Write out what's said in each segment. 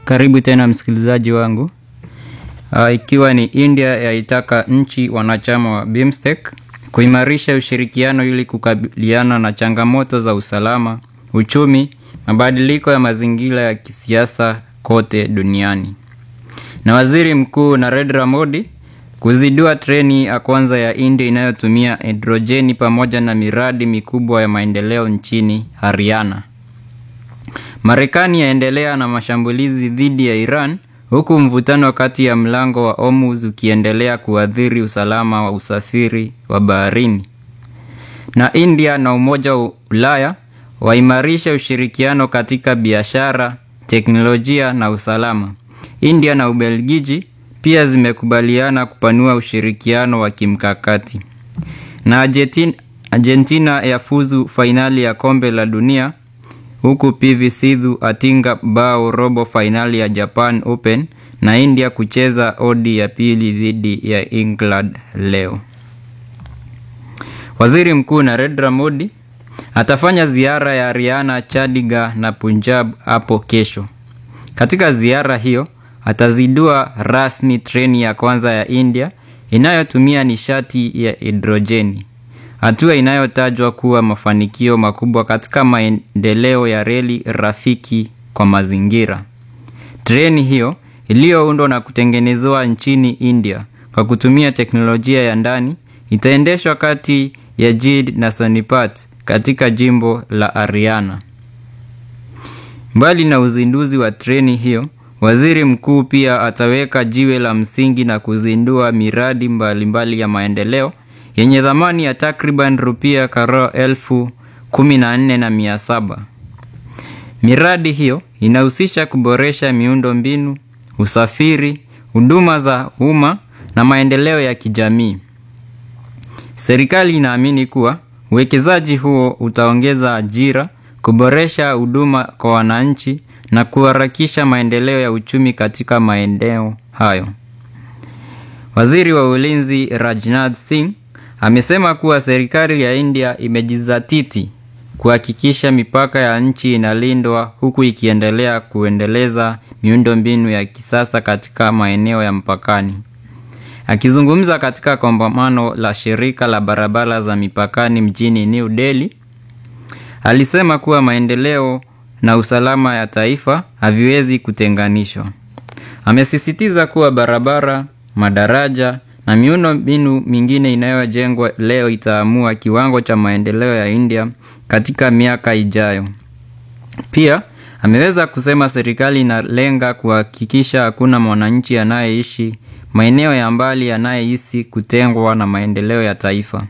Karibu tena msikilizaji wangu. Uh, ikiwa ni India yaitaka nchi wanachama wa BIMSTEC kuimarisha ushirikiano ili kukabiliana na changamoto za usalama, uchumi, mabadiliko ya mazingira ya kisiasa kote duniani. Na Waziri Mkuu Narendra Modi kuzindua treni ya kwanza ya India inayotumia hidrojeni pamoja na miradi mikubwa ya maendeleo nchini Haryana. Marekani yaendelea na mashambulizi dhidi ya Iran huku mvutano kati ya mlango wa Hormuz ukiendelea kuathiri usalama wa usafiri wa baharini. Na India na Umoja wa Ulaya waimarisha ushirikiano katika biashara, teknolojia na usalama. India na Ubelgiji pia zimekubaliana kupanua ushirikiano wa kimkakati. Na Argentina, Argentina yafuzu fainali ya kombe la dunia huku PV Sidhu atinga bao robo fainali ya Japan Open na India kucheza odi ya pili dhidi ya England leo. Waziri Mkuu Narendra Modi atafanya ziara ya Haryana, Chandigarh na Punjab hapo kesho. Katika ziara hiyo atazindua rasmi treni ya kwanza ya India inayotumia nishati ya hidrojeni, hatua inayotajwa kuwa mafanikio makubwa katika maendeleo ya reli rafiki kwa mazingira. Treni hiyo iliyoundwa na kutengenezwa nchini India kwa kutumia teknolojia ya ndani itaendeshwa kati ya Jid na Sonipat katika jimbo la Haryana. Mbali na uzinduzi wa treni hiyo, waziri mkuu pia ataweka jiwe la msingi na kuzindua miradi mbalimbali mbali ya maendeleo yenye thamani ya takriban rupia karo elfu kumi na nne na mia saba. Miradi hiyo inahusisha kuboresha miundo mbinu, usafiri, huduma za umma na maendeleo ya kijamii. Serikali inaamini kuwa uwekezaji huo utaongeza ajira, kuboresha huduma kwa wananchi na kuharakisha maendeleo ya uchumi katika maeneo hayo. Waziri wa Ulinzi Rajnath Singh amesema kuwa serikali ya India imejizatiti kuhakikisha mipaka ya nchi inalindwa huku ikiendelea kuendeleza miundombinu ya kisasa katika maeneo ya mpakani. Akizungumza katika kongamano la shirika la barabara za mipakani mjini New Delhi, alisema kuwa maendeleo na usalama ya taifa haviwezi kutenganishwa. Amesisitiza kuwa barabara, madaraja na miundo mbinu mingine inayojengwa leo itaamua kiwango cha maendeleo ya India katika miaka ijayo. Pia ameweza kusema serikali inalenga kuhakikisha hakuna mwananchi anayeishi maeneo ya mbali anayehisi kutengwa na maendeleo ya taifa.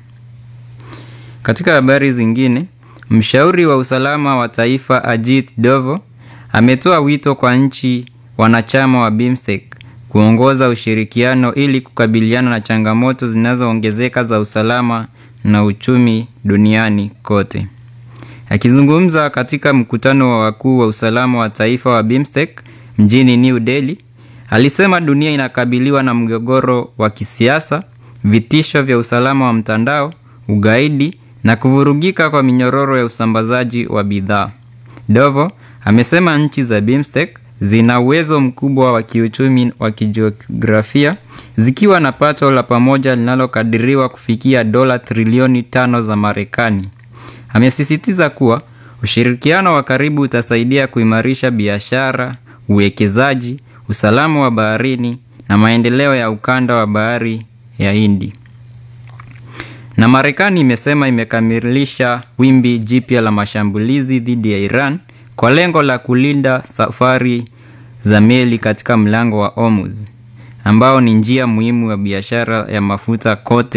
Katika habari zingine, mshauri wa usalama wa taifa Ajit Dovo ametoa wito kwa nchi wanachama wa BIMSTEC kuongoza ushirikiano ili kukabiliana na changamoto zinazoongezeka za usalama na uchumi duniani kote. Akizungumza katika mkutano wa wakuu wa usalama wa taifa wa BIMSTEC mjini New Delhi, alisema dunia inakabiliwa na mgogoro wa kisiasa, vitisho vya usalama wa mtandao, ugaidi na kuvurugika kwa minyororo ya usambazaji wa bidhaa. Dovo amesema nchi za BIMSTEC zina uwezo mkubwa wa kiuchumi wa kijiografia zikiwa na pato la pamoja linalokadiriwa kufikia dola trilioni tano za Marekani. Amesisitiza kuwa ushirikiano wa karibu utasaidia kuimarisha biashara, uwekezaji, usalama wa baharini na maendeleo ya ukanda wa bahari ya Hindi. Na Marekani imesema imekamilisha wimbi jipya la mashambulizi dhidi ya Iran kwa lengo la kulinda safari za meli katika mlango wa Hormuz ambao ni njia muhimu ya biashara ya mafuta kote